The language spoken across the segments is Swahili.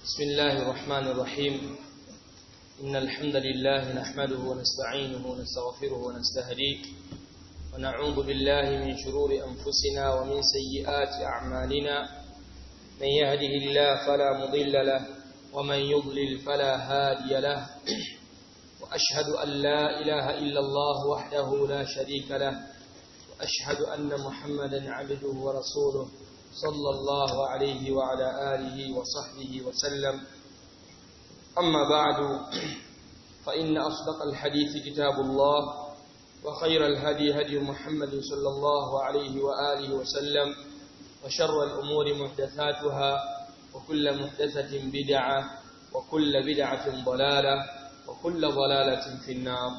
بسم الله الرحمن الرحيم إن الحمد لله نحمده ونستعينه ونستغفره ونستهديه ونعوذ بالله من شرور أنفسنا ومن سيئات أعمالنا من يهده الله فلا مضل له ومن يضلل فلا هادي له وأشهد أن لا إله إلا الله وحده لا شريك له وأشهد أن محمدا عبده ورسوله صلى الله عليه وعلى آله وصحبه وسلم أما بعد فإن أصدق الحديث كتاب الله وخير الهدي هدي محمد صلى الله عليه وآله وسلم وشر الأمور محدثاتها وكل محدثة بدعة وكل بدعة ضلالة وكل ضلالة في النار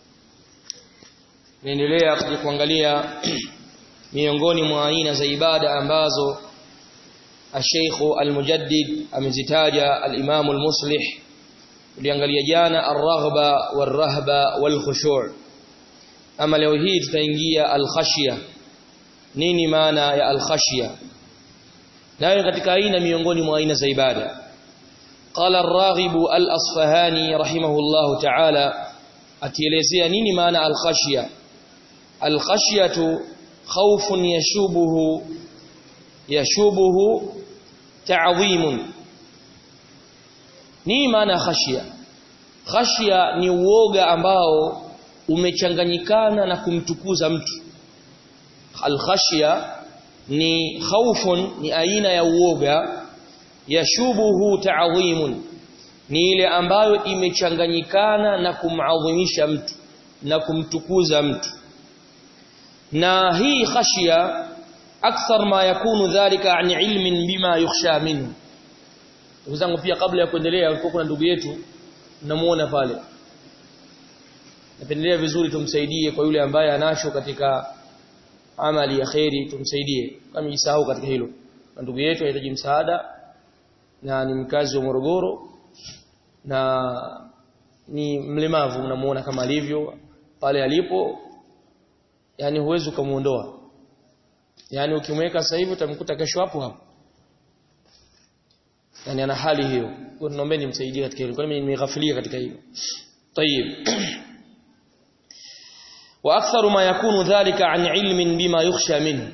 niendelea kuangalia miongoni mwa aina za ibada ambazo Sheikh Al-Mujaddid amezitaja Al-Imam Al-Muslih uliangalia jana ar-raghba war-rahba wal-khushu' ama leo hii tutaingia al-khashya nini maana ya al-khashya nayo katika aina miongoni mwa aina za ibada قال الراغب الأصفهاني رحمه الله تعالى atielezea nini maana al-khashya al-khashyatu khawfun yashubuhu yashubuhu ta'dhimun nini maana khashya khashya ni uoga ambao umechanganyikana na kumtukuza mtu al-khashya ni khawfun ni aina ya uoga yashubuhu ta'dhimun ni ile ambayo imechanganyikana na kumadhimisha mtu na kumtukuza mtu na hii khashia akthar ma yakunu dhalika an ilmin bima yukhsha minhu ndugu zangu pia kabla ya kuendelea kulikuwa kuna ndugu yetu namuona pale napendelea vizuri tumsaidie kwa yule ambaye anacho katika amali ya khairi tumsaidie kama jisahau katika hilo na ndugu yetu anahitaji msaada na ni mkazi wa Morogoro na ni mlemavu unamuona kama alivyo pale alipo yani huwezi kumuondoa yani ukimweka sasa hivi utamkuta kesho hapo hapo yani ana hali hiyo kwa naomba nimsaidie katika hilo kwa mimi nimeghafilia katika hilo طيب واكثر ما يكون ذلك عن علم بما يخشى منه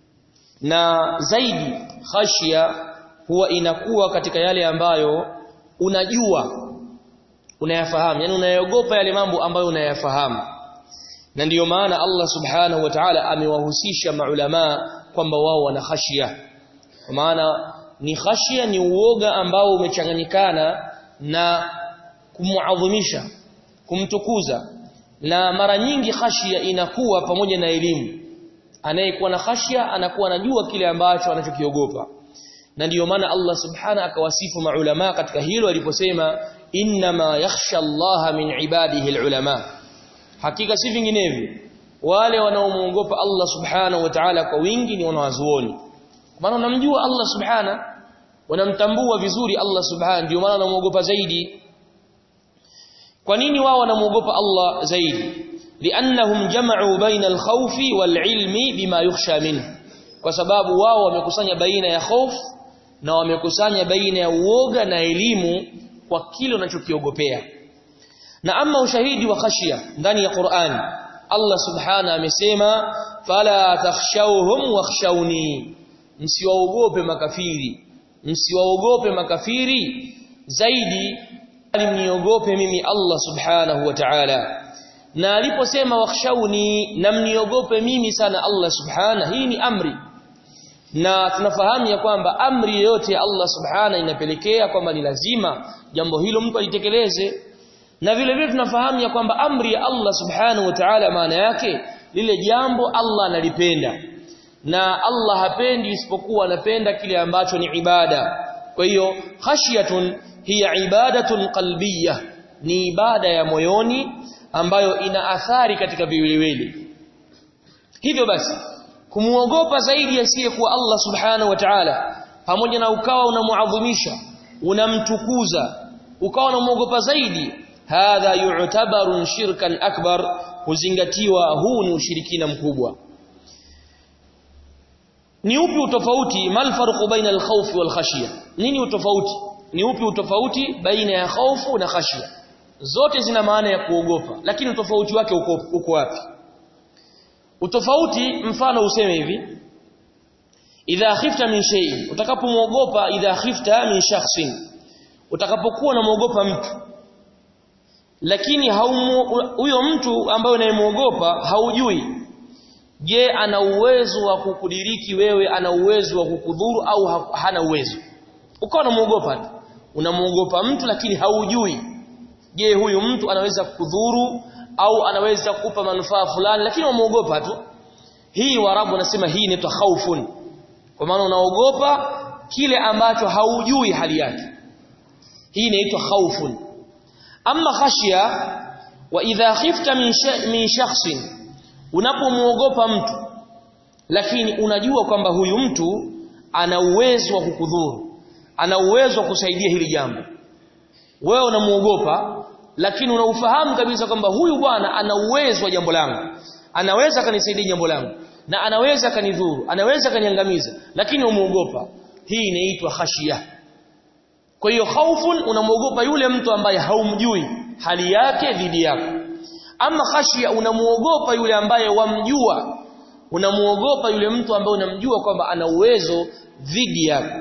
na zaidi khashia huwa inakuwa katika yale ambayo unajua unayafahamu yani unayaogopa yale mambo ambayo unayafahamu na ndiyo maana Allah subhanahu wa ta'ala amewahusisha maulama kwamba wao wana khashia kwa maana ni khashia ni uoga ambao umechanganyikana na kumuadhimisha kumtukuza na mara nyingi khashia inakuwa pamoja na elimu anayekuwa na khashia anakuwa anajua kile ambacho anachokiogopa na ndiyo maana Allah subhana akawasifu maulama katika hilo aliposema inma yakhsha Allah min ibadihi alulama hakika si vinginevyo wale wanaomuogopa Allah subhanahu wa ta'ala kwa wingi ni wanawazuoni maana wanamjua Allah subhana wanamtambua vizuri Allah subhana ndio maana wanamuogopa zaidi kwa nini wao wanamuogopa Allah zaidi liannahum jama'u baina alkhawfi walilmi bima yukhsha minhu kwa sababu wao wamekusanya baina ya hofu na wamekusanya baina ya uoga na elimu kwa kile unachokiogopea na ama ushahidi wa khashia ndani ya Qur'an Allah subhana amesema fala takhshawhum wakhshawni msiwaogope makafiri msiwaogope makafiri zaidi mniogope mimi Allah subhanahu wa ta'ala na aliposema wakhshawni na mniogope mimi sana Allah subhana hii ni amri na tunafahamu ya kwamba amri yote ya Allah subhana inapelekea kwamba ni lazima jambo hilo mtu alitekeleze na vile vile tunafahamu ya kwamba amri ya Allah subhanahu wa ta'ala maana yake lile jambo Allah analipenda na Allah hapendi isipokuwa anapenda kile ambacho ni ibada kwa hiyo khashyatun hiya ibadatun qalbiyah ni ibada ya moyoni ambayo ina athari katika viwiliwili hivyo basi kumuogopa zaidi asiyekuwa Allah subhanahu wa ta'ala pamoja na ukawa unamuadhimisha unamtukuza ukawa unamuogopa zaidi hadha yu'tabaru shirkan akbar huzingatiwa huu ni ushirikina mkubwa ni upi utofauti mal farqu baina al-khawf wal khashya nini utofauti ni upi utofauti baina ya hofu na khashia zote zina maana ya kuogopa lakini utofauti wake uko, uko wapi utofauti mfano useme hivi idha khifta min shay'in utakapomwogopa idha khifta min shakhsin utakapokuwa unamwogopa mtu lakini huyo mtu ambaye unayemwogopa haujui je ana uwezo wa kukudiriki wewe ana uwezo wa kukudhuru au ha, hana uwezo ukawa unamwogopa tu unamwogopa mtu lakini haujui je huyu mtu anaweza kukudhuru au anaweza kukupa manufaa fulani lakini unamwogopa tu hii warabu wanasema hii inaitwa khaufun kwa maana unaogopa kile ambacho haujui hali yake hii inaitwa khaufun amma khashya wa idha khifta min min shakhsin unapomwogopa mtu lakini unajua kwamba huyu mtu ana uwezo wa kukudhuru ana uwezo wa kusaidia hili jambo wewe unamuogopa lakini unaufahamu kabisa kwamba huyu bwana ana uwezo wa jambo langu anaweza kanisaidia jambo langu na anaweza kanidhuru anaweza kaniangamiza lakini umuogopa hii inaitwa khashia kwa hiyo khaufun unamuogopa yule mtu ambaye haumjui hali yake dhidi yako ama khashia unamuogopa yule ambaye wamjua unamuogopa yule mtu ambaye unamjua kwamba ana uwezo dhidi yako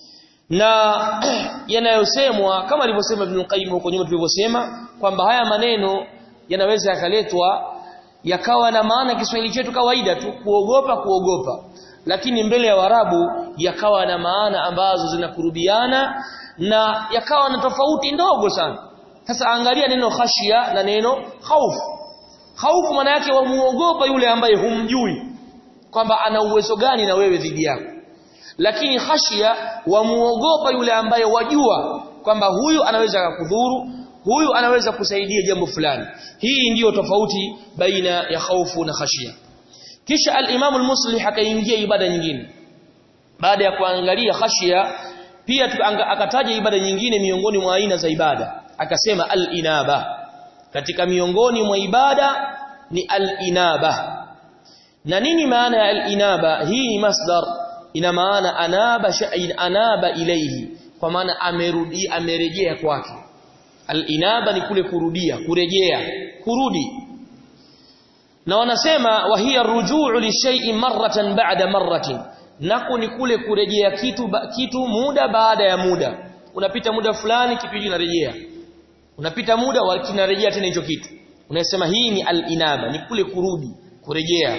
na yanayosemwa kama alivyosema Ibn Qayyim huko nyuma tulivyosema kwamba haya maneno yanaweza yakaletwa yakawa na maana Kiswahili chetu kawaida tu kuogopa kuogopa lakini mbele ya Warabu yakawa na maana ambazo zinakurubiana na yakawa na tofauti ndogo sana sasa angalia neno khashia na neno khaufu khaufu maana yake wamuogopa yule ambaye humjui kwamba ana uwezo gani na wewe dhidi yako lakini khashia wamuogopa yule ambaye wajua kwamba huyu anaweza kukudhuru huyu anaweza kusaidia jambo fulani hii ndiyo tofauti baina ya khaufu na khashia kisha al-Imam al-Muslih akaingia ibada nyingine baada ya kuangalia khashia pia akataja ibada nyingine miongoni mwa aina za ibada akasema al-inaba katika miongoni mwa ibada ni al-inaba na nini maana ya al-inaba hii ni masdar ina maana anaba shay'in anaba ilayhi kwa maana amerudi amerejea kwake al-inaba ni kule kurudia kurejea kurudi na wanasema wa hiya rujuu li shay'in marratan ba'da marratin nako ni kule kurejea kitu ba, kitu muda baada ya muda unapita muda fulani kitu hiki kinarejea unapita muda wa kinarejea tena hicho kitu unasema hii ni al-inaba ni kule kurudi kurejea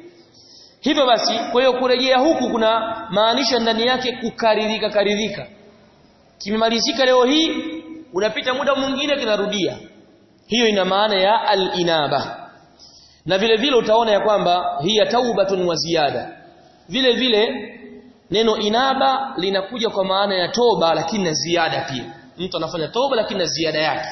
hivyo basi kwa hiyo kurejea huku kuna maanisha ndani yake kukaririka karirika kimemalizika leo hii unapita muda mwingine kinarudia hiyo ina maana ya al-inaba na vile vile utaona ya kwamba hiya taubatun wa ziada vile vile neno inaba linakuja kwa maana ya toba lakini na ziada pia mtu anafanya toba lakini na ziada yake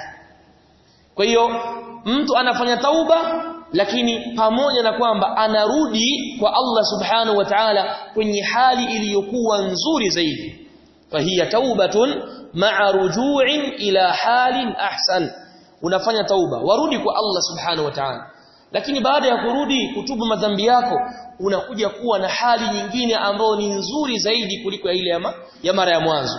kwa hiyo mtu anafanya tauba lakini pamoja na kwamba anarudi kwa Allah subhanahu wa ta'ala kwenye hali iliyokuwa nzuri zaidi fahiya taubatun ma'a ruju'in ila halin ahsan unafanya tauba warudi kwa Allah subhanahu wa ta'ala lakini baada ya kurudi kutubu madhambi yako unakuja kuwa na hali nyingine ambayo ni nzuri zaidi kuliko ya ile ya, ya mara ya mwanzo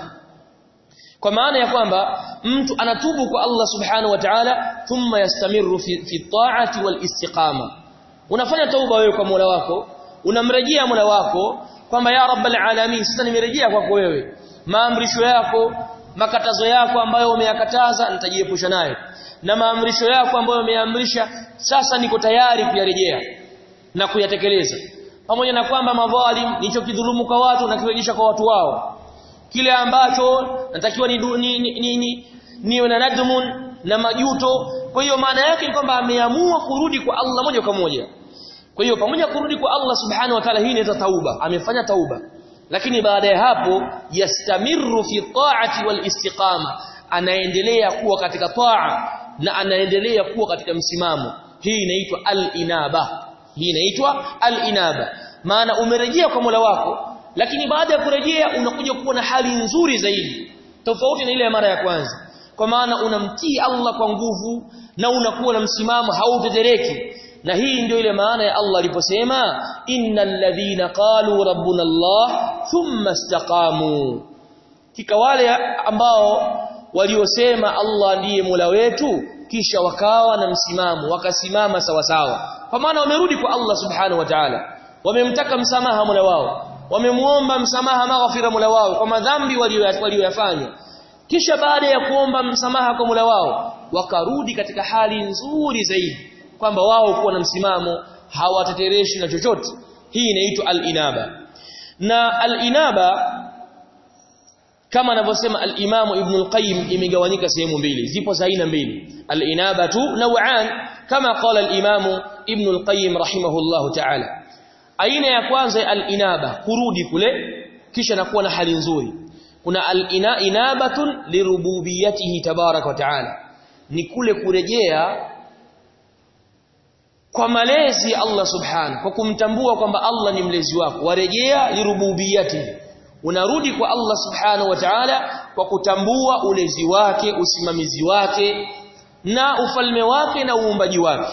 kwa maana ya kwamba mtu anatubu kwa Allah subhanahu wa ta'ala thumma yastamiru fi, fi ta'ati wal istiqama unafanya tauba wewe kwa Mola wako unamrejea Mola wako kwamba ya rabbal alamin sasa nimerejea kwako wewe maamrisho yako makatazo yako ambayo umeyakataza nitajiepusha nayo na maamrisho yako ambayo umeamrisha sasa niko tayari kuyarejea na kuyatekeleza pamoja na kwamba madhalim nilichokidhulumu kwa watu na kirejesha kwa watu wao kile ambacho natakiwa ni ni, ni, ni, ni niwe na nadmun na majuto kwa hiyo maana yake ni kwamba ameamua kurudi kwa Allah moja kwa moja kwa hiyo pamoja kurudi kwa Allah subhanahu wa ta'ala hii inaitwa tauba amefanya tauba lakini baada ya hapo yastamiru fi ta'ati wal istiqama anaendelea kuwa katika taa na anaendelea kuwa katika msimamo hii inaitwa al-inaba hii inaitwa al-inaba maana umerejea kwa Mola wako lakini baada ya kurejea unakuja kuwa na hali nzuri zaidi tofauti na ile ya mara ya kwanza kwa maana unamtii Allah kwa nguvu na unakuwa na msimamo hautetereki na hii ndio ile maana ya Allah aliposema innal ladhina qalu rabbuna Allah thumma istaqamu kika wale ambao waliosema Allah ndiye Mola wetu kisha wakawa na msimamo wakasimama sawa sawa kwa maana wamerudi kwa Allah subhanahu wa ta'ala wamemtaka msamaha Mola wao wamemuomba msamaha maghfira Mola wao kwa madhambi walioyafanya kisha baada ya kuomba msamaha kwa Mola wao wakarudi katika hali nzuri zaidi kwamba wao kuwa na msimamo hawatetereshi na chochote hii inaitwa al-inaba na al-inaba kama anavyosema al-Imam Ibn al-Qayyim imegawanyika sehemu mbili zipo za aina mbili al-inabatu naw'an kama qala al-Imam Ibn al-Qayyim rahimahullahu ta'ala aina ya kwanza al-inaba kurudi kule kisha nakuwa na hali nzuri kuna al-inabatun lirububiyatihi tabarak wa ta'ala ni kule kurejea kwa malezi ya Allah subhanahu kwa kumtambua kwamba Allah ni mlezi wako warejea lirububiyatihi unarudi kwa Allah subhanahu wa ta'ala kwa kutambua ulezi wake usimamizi wake na ufalme wake na uumbaji wake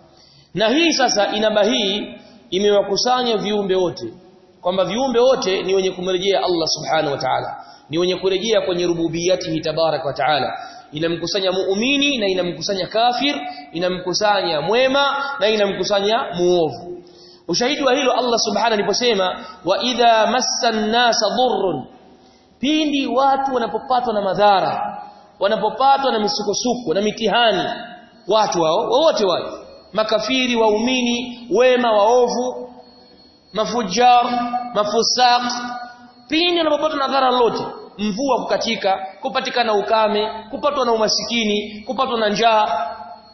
na hii sasa inaba hii imewakusanya viumbe wote kwamba viumbe wote ni wenye kumrejea Allah subhanahu wa ta'ala ni wenye kurejea kwenye rububiyatihi tabarak wa ta'ala inamkusanya muumini na inamkusanya kafir inamkusanya mwema na inamkusanya muovu ushahidi wa hilo Allah subhanahu aliposema wa idha massan nasa dhurrun pindi watu wanapopatwa na madhara wanapopatwa na misukosuko na mitihani watu hao wote wale makafiri waumini wema waovu mafujar mafusaq pindi wanapopatwa na dhara lote mvua kukatika kupatikana ukame kupatwa na umasikini kupatwa na njaa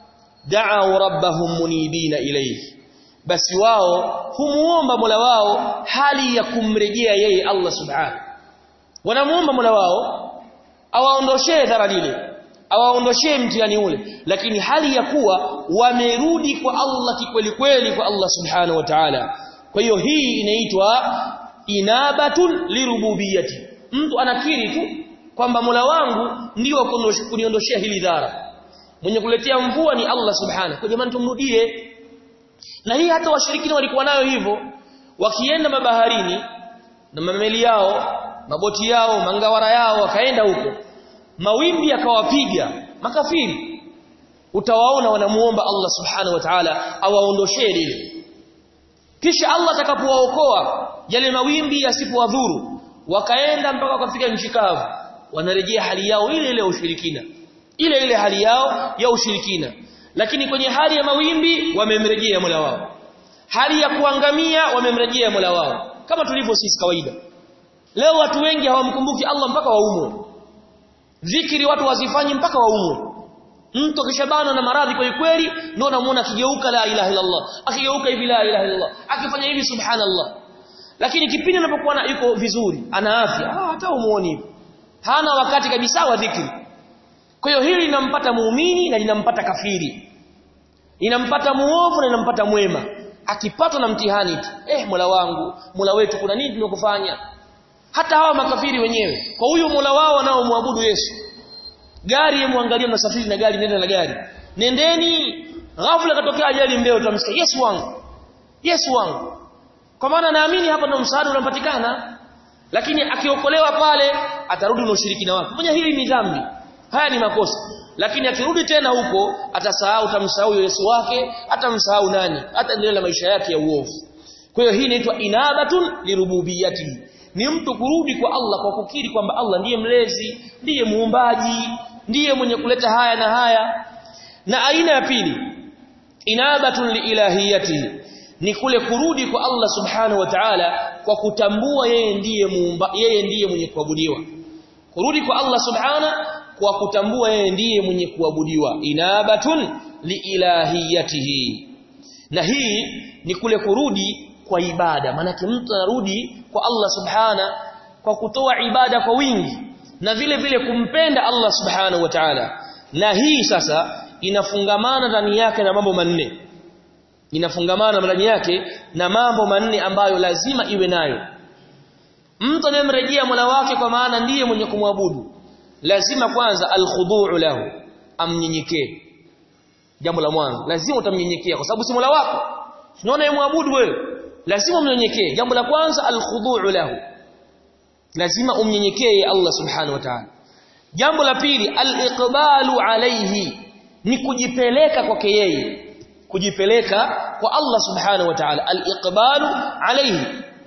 da'u rabbahum munibina ilayhi basi wao humuomba Mola wao hali ya kumrejea yeye Allah subhanahu wanamuomba Mola wao awaondoshee dhara lile awaondoshee mtihani ule lakini hali ya kuwa wamerudi kwa Allah kikweli kweli kwa Allah subhanahu wa ta'ala kwa hiyo hii inaitwa inabatun lirububiyati mtu anakiri tu kwamba Mola wangu ndio kuniondoshea hili dhara mwenye kuletea mvua ni Allah subhanahu kwa jamani tumrudie na hii hata washirikina walikuwa nayo hivyo wakienda mabaharini na mameli yao maboti yao mangawara yao wakaenda huko mawimbi yakawapiga makafiri utawaona wanamuomba Allah subhanahu wa ta'ala awaondoshee lile kisha Allah atakapowaokoa yale mawimbi yasipowadhuru wakaenda mpaka wakafika nchi kavu wanarejea hali yao ile ile ya ushirikina ile ile hali yao ya ushirikina lakini kwenye hali ya mawimbi wamemrejea Mola wao hali ya kuangamia wamemrejea Mola wao kama tulivyo sisi kawaida leo watu wengi hawamkumbuki Allah mpaka waumwe dhikri watu wazifanyi mpaka waumwe mtu akishabana na maradhi kwa kweli ndio unamuona akigeuka la ilaha illa Allah akigeuka hivi la ilaha illa Allah akifanya hivi subhanallah lakini kipindi anapokuwa yuko vizuri ana afya ah, hata umuoni hivi hana wakati kabisa wa dhikri kwa hiyo hili linampata muumini na linampata kafiri linampata muovu na linampata mwema akipatwa na mtihani tu eh Mola wangu Mola wetu kuna nini tumekufanya hata hawa makafiri wenyewe kwa huyo Mola wao wanaomwabudu Yesu gari yemwangalia mnasafiri na gari nenda na gari nendeni ghafla katokea ajali mbeo tutamsikia Yesu wangu Yesu wangu kwa maana naamini hapa ndo msaada unapatikana lakini akiokolewa pale atarudi na ushirikina wake fanya hili ni dhambi haya ni makosa lakini akirudi tena huko atasahau tamsahau Yesu wake atamsahau nani ataendelea na maisha yake ya uovu kwa hiyo hii inaitwa inabatun lirububiyati ni mtu kurudi kwa Allah kwa kukiri kwamba Allah ndiye mlezi ndiye muumbaji ndiye mwenye kuleta haya na haya na aina ya pili inabatun liilahiyatihi ni kule kurudi kwa Allah subhanahu wa ta'ala kwa kutambua yeye ndiye muumba yeye ndiye mwenye kuabudiwa kurudi kwa Allah subhana kwa kutambua yeye ndiye mwenye kuabudiwa inabatun liilahiyatihi na hii ni kule kurudi kwa ibada maanake mtu anarudi kwa Allah subhana kwa kutoa ibada kwa wingi na vile vile kumpenda Allah subhanahu wa ta'ala na hii sasa inafungamana ndani yake na mambo manne inafungamana ndani yake na mambo manne ambayo lazima iwe nayo mtu anayemrejea Mola wake kwa maana ndiye mwenye kumwabudu lazima kwanza alkhudu'u lahu amnyenyekee jambo la mwanzo lazima utamnyenyekea kwa sababu si Mola wako tunaona yeye muabudu wewe lazima mnyenyekee jambo la kwanza alkhudu'u lahu lazima umnyenyekee Allah subhanahu wa ta'ala jambo la pili al-iqbalu alayhi ni kujipeleka kwake yeye kujipeleka kwa Allah subhanahu wa ta'ala al-iqbalu alayhi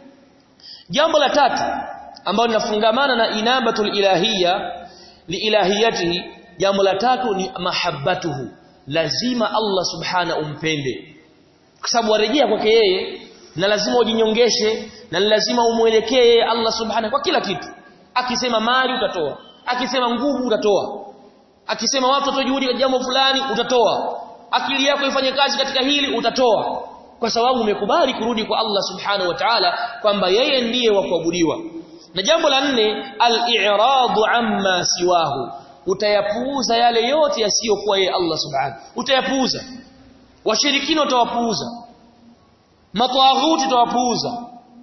jambo la tatu ambalo linafungamana na inabatul ilahiyya liilahiyatihi jambo la tatu ni mahabbatuhu lazima Allah subhana umpende kwa sababu warejea kwake yeye na lazima ujinyongeshe na lazima umuelekee Allah subhana kwa kila kitu akisema mali utatoa akisema nguvu utatoa akisema watu watojuhudi katika jambo fulani utatoa akili yako ifanye kazi katika hili utatoa kwa sababu umekubali kurudi kwa Allah subhanahu wa ta'ala kwamba yeye ndiye wa kuabudiwa na jambo la nne al-i'radu amma siwahu utayapuuza yale yote yasiyokuwa yeye Allah subhanahu utayapuuza washirikina utawapuuza matawaghuti utawapuuza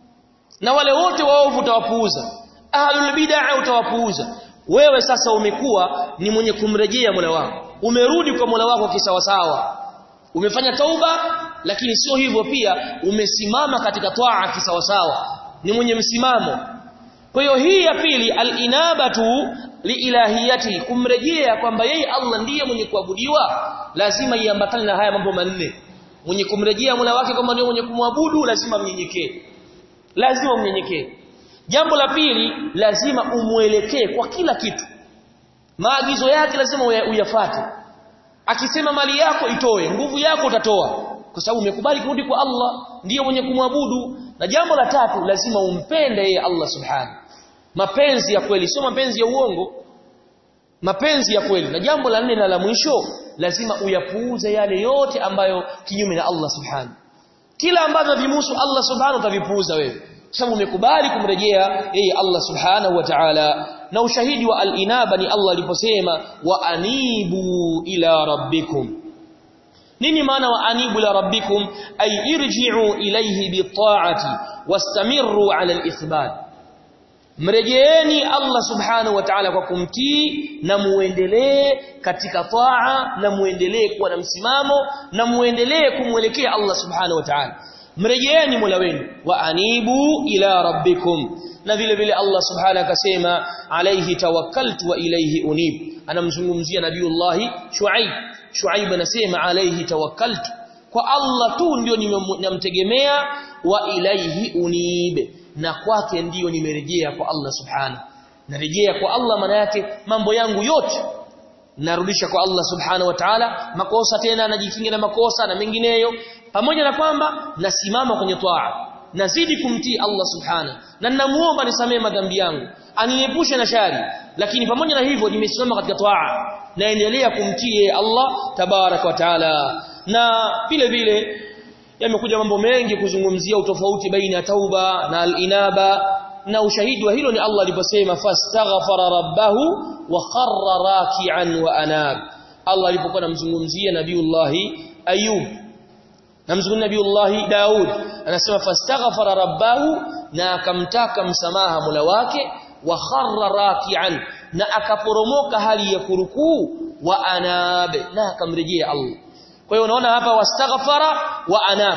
na wale wote waovu utawapuuza ahlul bid'ah utawapuuza wewe sasa umekuwa ni mwenye kumrejea Mola wako umerudi kwa Mola wako kisawasawa umefanya tauba lakini sio hivyo pia umesimama katika toa kisawasawa ni mwenye msimamo kwa hiyo hii ya pili al-inabatu liilahiyati kumrejea kwamba yeye Allah ndiye mwenye kuabudiwa lazima iambatane na haya mambo manne mwenye kumrejea Mola wake kwamba ndiye mwenye kumwabudu lazima mnyenyekee lazima mnyenyekee jambo la pili lazima umuelekee kwa kila kitu maagizo yake lazima uyafate akisema mali yako itoe nguvu yako utatoa kwa sababu umekubali kurudi kwa Allah ndiye mwenye kumwabudu na jambo la tatu lazima umpende yeye Allah subhanahu mapenzi ya kweli sio mapenzi ya uongo mapenzi ya kweli na jambo la nne na la mwisho lazima uyapuuze yale yote ambayo kinyume na Allah subhanahu kila ambavyo vimuhusu Allah subhanahu utavipuuza wewe sababu umekubali kumrejea yeye Allah subhanahu wa ta'ala na ushahidi wa al-inaba ni Allah aliposema wa anibu ila rabbikum nini maana wa anibu ila rabbikum ay irji'u ilayhi bi-ta'ati wastamiru 'ala al-ithbat mrejeeni Allah subhanahu wa ta'ala kwa kumtii na muendelee katika taa na muendelee kuwa na msimamo na muendelee kumwelekea Allah subhanahu wa ta'ala mrejeeni Mola wenu wa anibu ila rabbikum na vile vile Allah subhanahu akasema alayhi tawakkaltu wa ilayhi unib anamzungumzia nabiiullah Shuaib Shuaib anasema alayhi tawakkaltu kwa Allah tu ndio nimemtegemea wa ilayhi unib na kwake ndiyo nimerejea kwa Allah subhanahu narejea kwa Allah maana yake mambo yangu yote narudisha kwa Allah subhanahu wa ta'ala makosa tena najikinga na makosa na mengineyo pamoja na kwamba nasimama kwenye toa nazidi kumtii Allah subhanahu na ninamuomba nisamee madhambi yangu aniepushe na shari lakini pamoja na hivyo nimesimama katika toa naendelea kumtii Allah tabarak wa taala na vile vile yamekuja mambo mengi kuzungumzia utofauti baina ya tauba na al-inaba na ushahidi wa hilo ni Allah aliposema fastaghfara rabbahu wa kharra raki'an wa anab Allah alipokuwa anamzungumzia nabiullahi ayub namzungumzia nabiullahi daud anasema fastaghfara rabbahu na akamtaka msamaha Mola wake wa kharra raki'an na akaporomoka hali ya kurukuu wa anab na akamrejea Allah kwa hiyo unaona hapa wastaghfara wa anab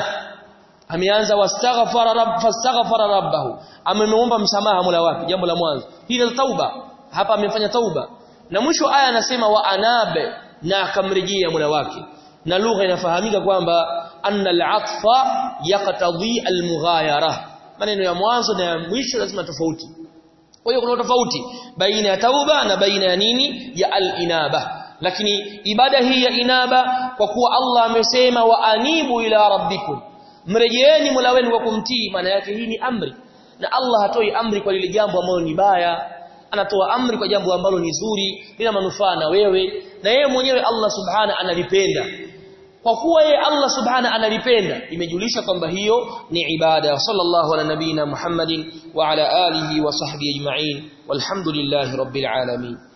ameanza wastaghfara rabb fastaghfara rabbahu amemuomba msamaha Mola wake jambo la mwanzo hii ni tauba hapa amefanya tauba na mwisho aya anasema wa anabe na akamrejea Mola wake na lugha inafahamika kwamba anna al-atfa yaqtadi al-mughayara maneno ya mwanzo na ya mwisho lazima tofauti kwa hiyo kuna tofauti baina ya tauba na baina ya nini ya al-inaba lakini ibada hii ya inaba kwa kuwa Allah amesema wa anibu ila rabbikum mrejeeni Mola wenu kwa kumtii maana yake hii ni amri na Allah hatoi amri kwa lile jambo ambalo ni baya anatoa amri kwa jambo ambalo ni zuri lina manufaa na wewe na yeye mwenyewe Allah subhana analipenda kwa kuwa yeye Allah subhana analipenda imejulisha kwamba hiyo ni ibada sallallahu ala nabina Muhammadin wa ala alihi wa sahbihi ajma'in walhamdulillahi rabbil alamin